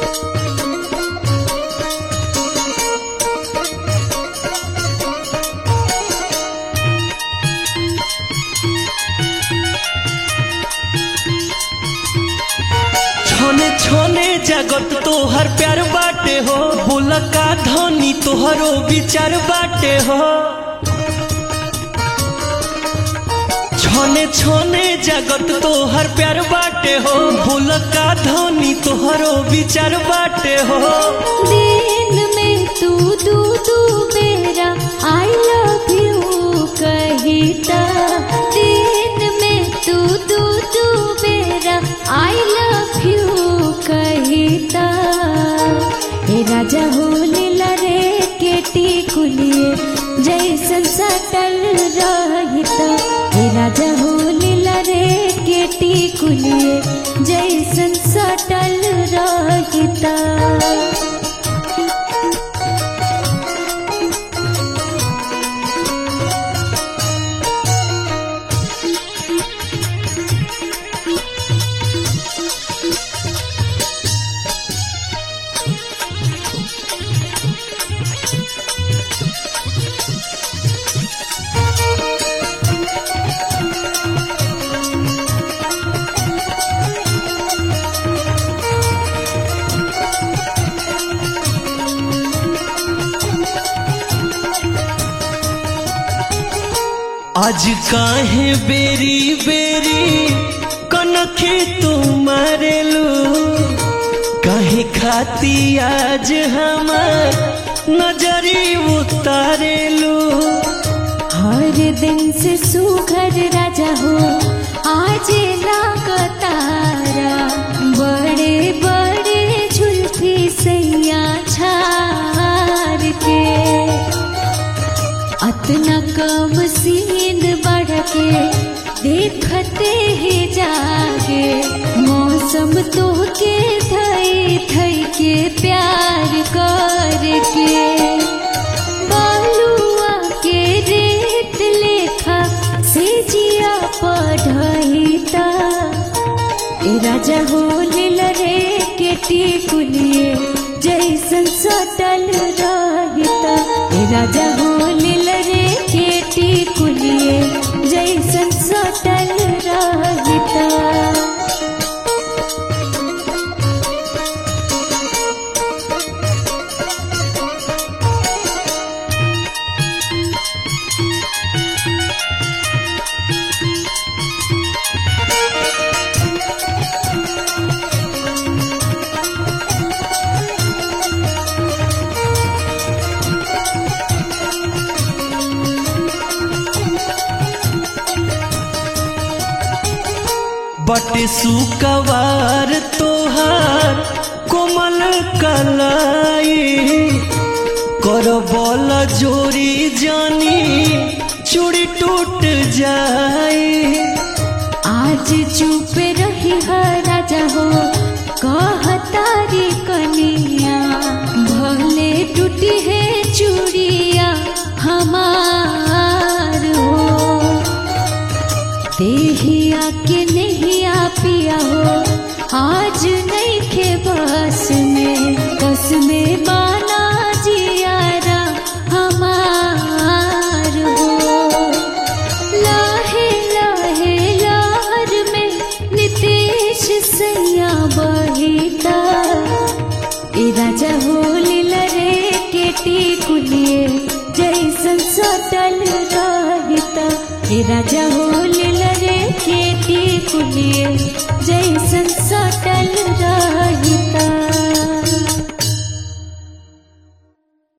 छोने छोने जगत तोहर प्यार बाटे हो बोल का धनी तोहरो विचार बाटे हो छोने छोने जगत तोहर प्यार बाटे हो बोल का धनी तोहरो विचार बाटे हो दिन में तू दू दू बेरा आई लव यू कहिता दिन में तू दू दू बेरा आई लव यू कहिता हे राजा हो लीला रे केटी कुलिए जैसन सटल रहिता हे राजा हो लीला रे केटी कुलिए जैसन सटल रहिता आज काहे बेरी बेरी कनखे तू मारेलू काहे खाती आज हमार नजरी उतारेलू हर दिन से सुघर राजा हो आज लागतारा बड़े बड़े झुल्फी सैया छार के अतना कम सीन बढ़ के देखते ही जागे मौसम तो के थई थई के प्यार करके बालुआ के रेत लेखा से जिया पढ़ता ए राजा हो लील रे केटी कुलिए जैसन सटल रहिता ए राजा हो लील रे केटी कुलिए जैसन सटल रहिता बटे सुकवार तोहार कोमल कलाई कर बल जोरी जानी चूड़ी टूट जाई आज चुप रही है राजा हो कहतारी कनिया भले टूटी है चूड़िया हमार हो देहिया के नहीं आ पिया हो आज नहीं खे बस में बस में बाना जियारा हमार हो लाहे लाहे लार में नितेश सैया बहिता ए राजा हो लीला रे केटी कुलिए जैसन सटल रहिता ए राजा हो लीला रे केटी कुलिए जैसन सटल